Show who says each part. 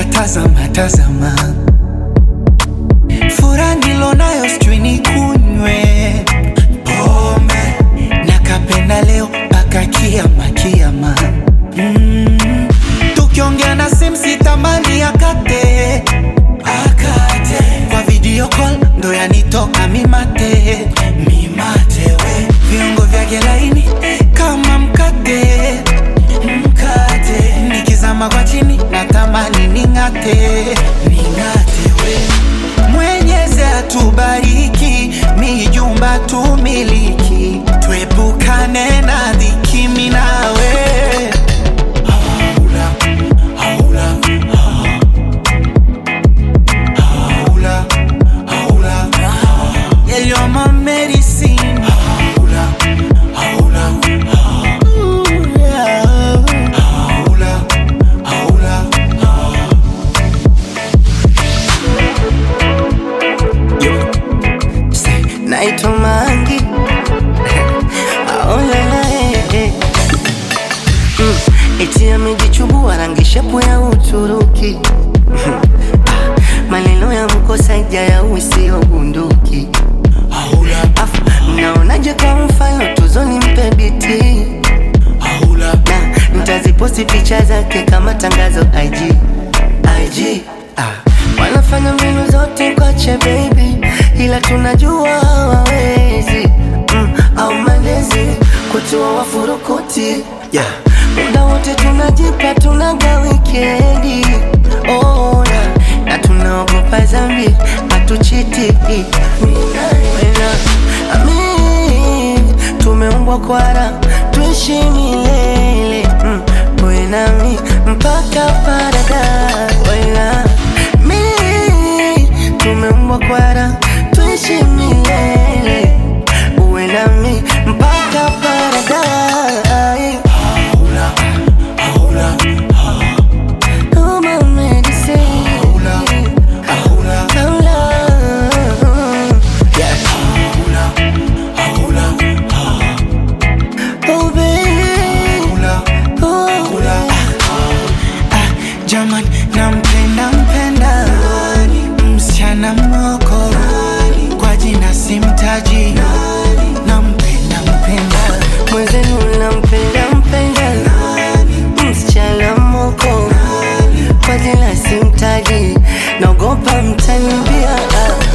Speaker 1: tazama tazama, furaha nilonayo sijui nikunywe pombe nakapenda leo mpaka kiama kiama. Mm, tukiongea na simu sitamani akate akate, kwa video call ndo yanitoka mimate mimate, we viungo vyake laini kama mkate mkate, nikizama kwa chini natamani ning'ate ning'ate, we Mwenyezi atubariki, mijumba tumiliki, tuepukane na dhiki, mimi nawe haula haula haula haula yeah, you're my medicine haula haula Ooh, yeah. haula haula
Speaker 2: naitwa Mangi aolala mm, eti amejichubua rangi shepu ya Uturuki Ah, maneno ya mkosaja ya usio bunduki
Speaker 1: haula
Speaker 2: afu mnaonaje kwa mfano tuzoni mpe biti
Speaker 1: haula
Speaker 2: na ntaziposti picha zake kama tangazo IG IG ah. Wanafanya mbinu zote kwache baby, ila tunajua hawawezi mm, au malezi kutua wafurukuti yeah. Muda wote tunajipa tunaga wikendi oh, na, na tunaogopa zambi hatuchiti Wena, amin, tumeumbwa kwara tuishi milele mm, wewe nami mpaka paradise Wena, mi tumeumbwa kwara tuishi milele uwe nami mpaka paradise
Speaker 1: haula haula
Speaker 2: Oh, my medicine.
Speaker 1: haula haula
Speaker 2: Hola.
Speaker 1: haula haula
Speaker 2: Oh, baby.
Speaker 1: haula
Speaker 2: Oh,
Speaker 1: Kula. Ah, Jaman, nampenda mpenda msichana moko kwa jina simtaji, nampenda mpenda
Speaker 2: mwenzenu nampenda mpenda msichana moko kwa jina simtaji naogopa mtanibia